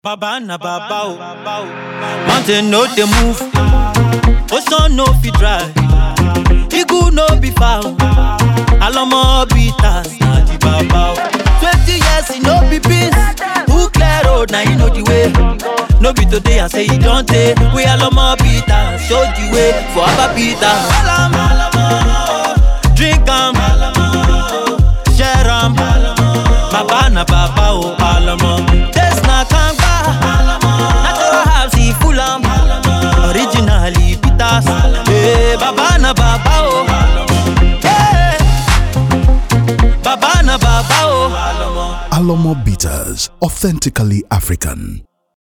Baba na baba o. Mountain no dey move. Ocean no fit dry. Eagle no be foul. Alomo bitters na the baba o. Twenty years e no be beans. Who clear road na he know the way. No be today I say e don tey. We Alomo bitters show the way for Abba bitters. Drink am, share am. Baba na baba o Alomo. Taste na kangba. Natural herbs e full am. Originally bitters. Hey, baba na baba o. Hey. Baba na baba o. Alomo Bitters, authentically African.